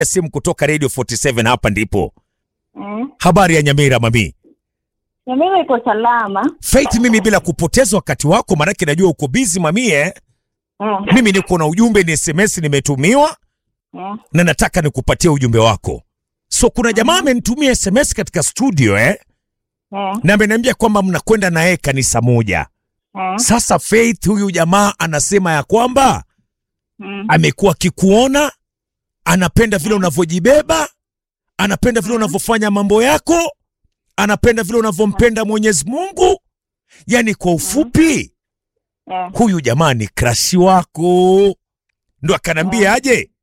simu kutoka Radio 47 hapa ndipo. Mm. Habari ya Nyamira mami. Nyamira iko salama. Faith, mimi bila kupoteza wakati wako, maanake najua uko busy mami eh. Mm. Mimi niko na ujumbe, ni SMS nimetumiwa Mm. na nataka nikupatie ujumbe wako. So kuna jamaa amenitumia SMS katika studio eh, Mm. na ameniambia kwamba mnakwenda na yeye kanisa moja. Mm. Sasa Faith, huyu jamaa anasema ya kwamba Mm. amekuwa akikuona, anapenda vile unavyojibeba, anapenda vile unavyofanya mambo yako, anapenda vile unavyompenda Mwenyezi Mungu. Yaani kwa ufupi, Mm. huyu jamaa ni krashi wako. Ndo akanambia aje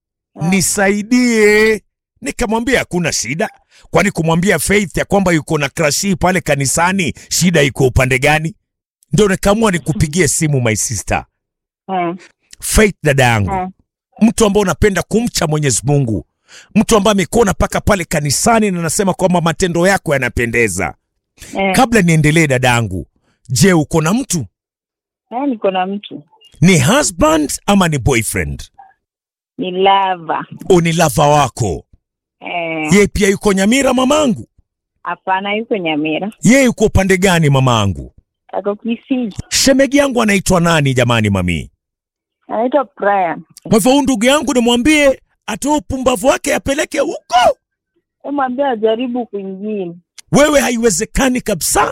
nisaidie. Nikamwambia hakuna shida, kwani kumwambia Faith ya kwamba yuko na krashi pale kanisani, shida iko upande gani? Ndo nikaamua nikupigie simu my sister Mm. Faith, dada yangu Mm. mtu ambaye unapenda kumcha Mwenyezi Mungu, mtu ambaye amekuona mpaka pale kanisani na anasema kwamba matendo yako yanapendeza. Eh. Kabla niendelee, dadangu, je, uko na mtu? Eh, niko na mtu Ni husband ama ni boyfriend? ni lava. O, ni lava wako? Eh, Ye pia yuko Nyamira mamangu? hapana, yuko Nyamira, Ye yuko upande gani mamangu? ako Kisii, Shemegi yangu anaitwa nani jamani, mami? anaitwa Brian. Kwa hivyo huyu ndugu yangu nimwambie atoe upumbavu wake apeleke huko? Mwambie ajaribu kwingine. Wewe haiwezekani kabisa.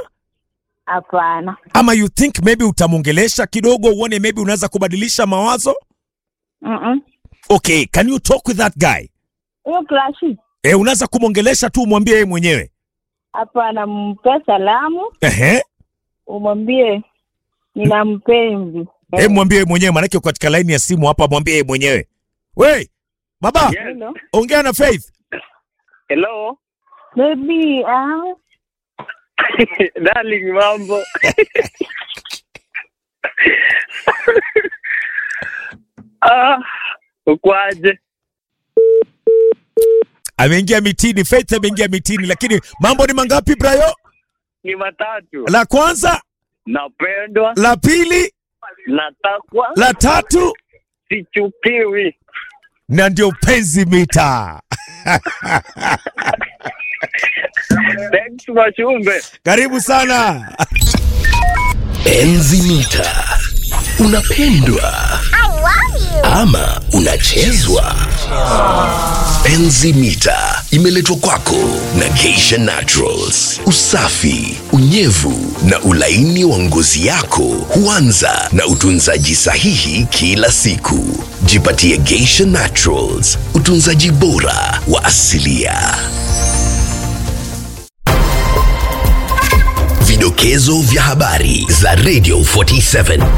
Hapana. ama you think maybe utamwongelesha kidogo uone maybe unaweza kubadilisha mawazo Mm-mm. okay can you talk with that guy Hiyo klashi e, unaweza kumwongelesha tu umwambie yeye mwenyewe hapana, mpe salamu, ehe umwambie nina mpenzi. e, mwambie yeye mwenyewe maanake uko katika laini ya simu hapa mwambie yeye mwenyewe we baba Hello. ongea na faith Hello. Baby, ah, Darling, mambo. ah, ukwaje? ameingia mitini faith ameingia mitini lakini mambo ni mangapi brayo Ni matatu. la kwanza Napendwa, la pili natakwa, la tatu sichukiwi. na ndio penzi mita Thanks Mashumbe. karibu sana Enzi mita. Unapendwa ama unachezwa? Enzi mita imeletwa kwako na Geisha Naturals. Usafi, unyevu na ulaini wa ngozi yako huanza na utunzaji sahihi kila siku. Jipatie Geisha Naturals, utunzaji bora wa asilia. Vidokezo vya habari za Radio 47.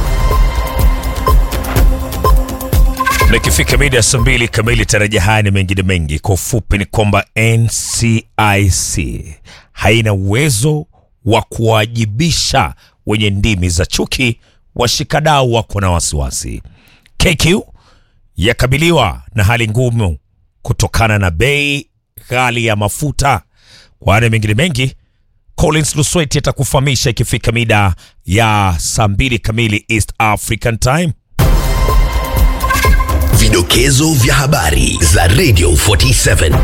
na ikifika mida ya saa mbili kamili tarajia haya ni mengine mengi kwa ufupi ni kwamba ncic haina uwezo wa kuwajibisha wenye ndimi za chuki washikadau wako na wasiwasi kq yakabiliwa na hali ngumu kutokana na bei ghali ya mafuta kwa haya na mengine mengi collins lusweti atakufahamisha ikifika mida ya saa mbili kamili east african time Vidokezo vya habari za Radio 47.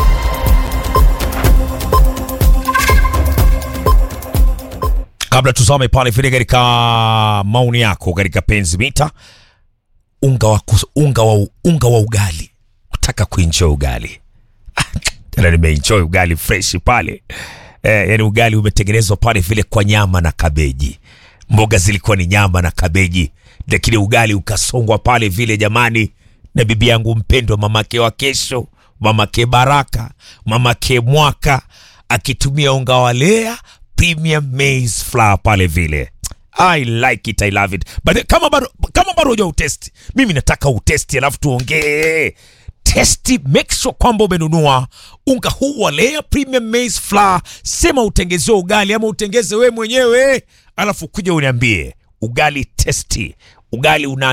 kabla tusome pale vile katika maoni yako katika penzi mita unga wa, kus- unga wa, unga wa ugali utaka kuenjoy ugali Ah, tena nimeenjoy ugali fresh pale eh, yani ugali umetengenezwa pale vile kwa nyama na kabeji mboga zilikuwa ni nyama na kabeji lakini ugali ukasongwa pale vile jamani na bibi yangu mpendwa mamake wa kesho mamake baraka mamake mwaka akitumia unga wa lea premium maize flour pale vile I like it, I love it. But kama bado kama bado huja utesti, mimi nataka utesti alafu tuongee testi. Make sure kwamba umenunua unga huu wa Lea Premium Maize Flour, sema utengezewe ugali ama utengeze we mwenyewe, alafu kuja uniambie ugali testi, ugali unanukia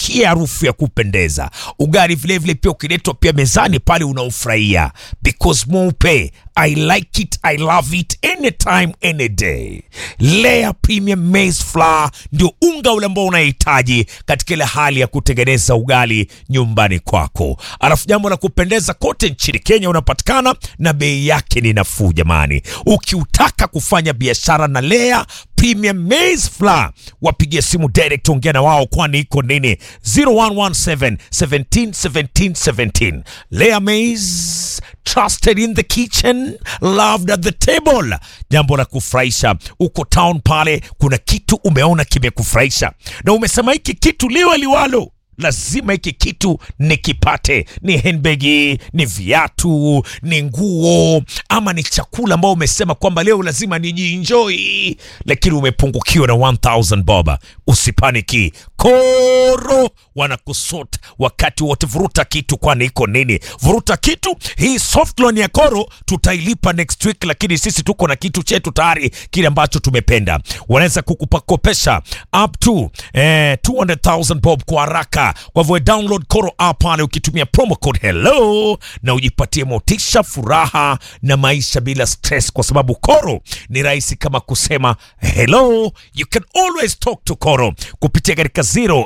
unukie harufu ya kupendeza. Ugali vilevile pia ukiletwa pia mezani pale unaufurahia, because mweupe I like it, I love it anytime any day. Lea Premium Maize Flour ndio unga ule ambao unahitaji katika ile hali ya kutengeneza ugali nyumbani kwako. Alafu jambo la kupendeza, kote nchini Kenya unapatikana na bei yake ni nafuu jamani. Ukiutaka kufanya biashara na Lea Premium Maize Flour, wapigie simu direct, ongea na wao, kwani iko nini 0117 17 17 17. Lea Maize trusted in the kitchen loved at the table. Jambo la kufurahisha, uko town pale, kuna kitu umeona kimekufurahisha na umesema hiki kitu liwe liwalo lazima hiki kitu nikipate. Ni handbagi, ni viatu, ni nguo, ama ni chakula ambao umesema kwamba leo lazima nijienjoy, lakini umepungukiwa na 1000 bob. Usipaniki, Koro wanakusort wakati wote. Vuruta kitu, kwani iko nini? Vuruta kitu. Hii soft loan ya Koro tutailipa next week, lakini sisi tuko na kitu chetu tayari, kile ambacho tumependa. Wanaweza kukupakopesha up to eh, 200,000 bob kwa haraka. Kwa hivyo download Koro app pale ukitumia promo code hello na ujipatie motisha, furaha na maisha bila stress, kwa sababu Koro ni rahisi kama kusema hello. You can always talk to Koro kupitia katika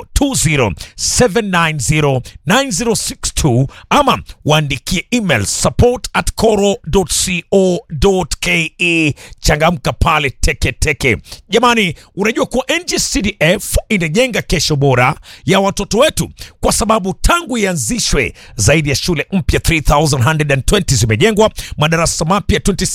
0207909062 ama waandikie email support at koro.co.ke. Changamka pale teke teke. Jamani, unajua kuwa NGCDF inajenga kesho bora ya watoto wetu, kwa sababu tangu ianzishwe zaidi ya shule mpya 3120 zimejengwa, madarasa mapya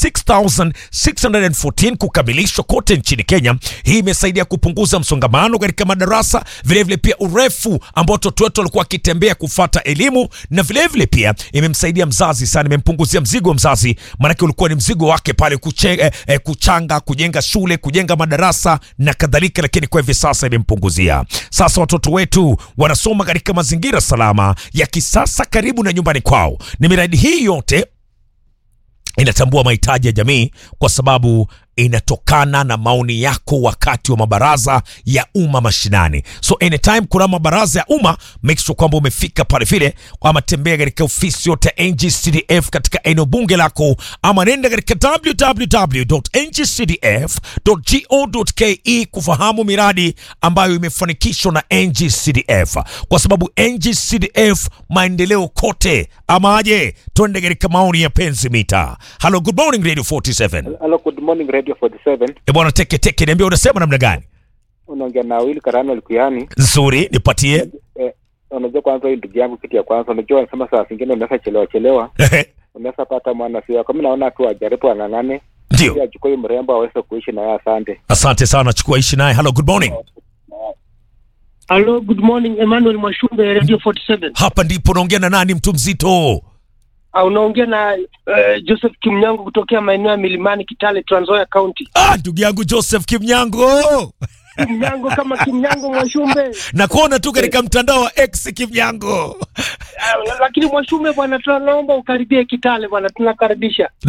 26614 kukamilishwa kote nchini Kenya. Hii imesaidia kupunguza msongamano katika madarasa, vilevile pia urefu ambao watoto wetu walikuwa wakitembea kufata elimu, na vilevile pia imemsaidia mzazi sana, imempunguzia mzigo wa mzazi, maanake ulikuwa ni mzigo wake pale kuche, eh, eh, kuchanga, kujenga shule, kujenga madarasa na kadhalika, lakini kwa hivi sasa imempunguzia. Sasa watoto wetu wanasoma katika mazingira salama ya kisasa karibu na nyumbani kwao. Ni miradi hii yote inatambua mahitaji ya jamii kwa sababu inatokana na maoni yako wakati wa mabaraza ya umma mashinani. So anytime kuna mabaraza ya umma, make sure kwamba umefika pale vile, ama tembea katika ofisi yote ya NGCDF katika eneo bunge lako, ama nenda katika www.ngcdf.go.ke kufahamu miradi ambayo imefanikishwa na NGCDF, kwa sababu NGCDF maendeleo kote. Ama aje, twende katika maoni ya penzi mita. Hello, good morning Radio 47. Hello, good morning Radio 47. E bwana, teke teke, niambia unasema namna gani? Unaongea na Will Karano Likuyani. Nzuri, nipatie. Eh, unajua kwanza hii ndugu yangu kitu ya kwanza unajua wanasema saa zingine unaweza chelewa chelewa. Unaweza pata mwana sio. Kama naona tu ajaribu ang'ang'ane. Ndio, Ili achukue mrembo aweze kuishi na yeye asante. asante sana, chukua ishi naye. Hello, good morning. Hello, good morning. Emmanuel Mwashumbe, Radio 47. Hapa ndipo naongea na nani, mtu mzito? Ah, unaongea na uh, Joseph Kimnyango kutokea maeneo ya Milimani, Kitale, Trans Nzoia County. Ah, ndugu yangu Joseph Kimnyango, Kimnyango kama Kimnyango Mwashumbe. nakuona tu katika mtandao wa X Kimnyango. Ah, lakini Mwashumbe bwana, tunaomba ukaribie Kitale bwana, tunakaribisha.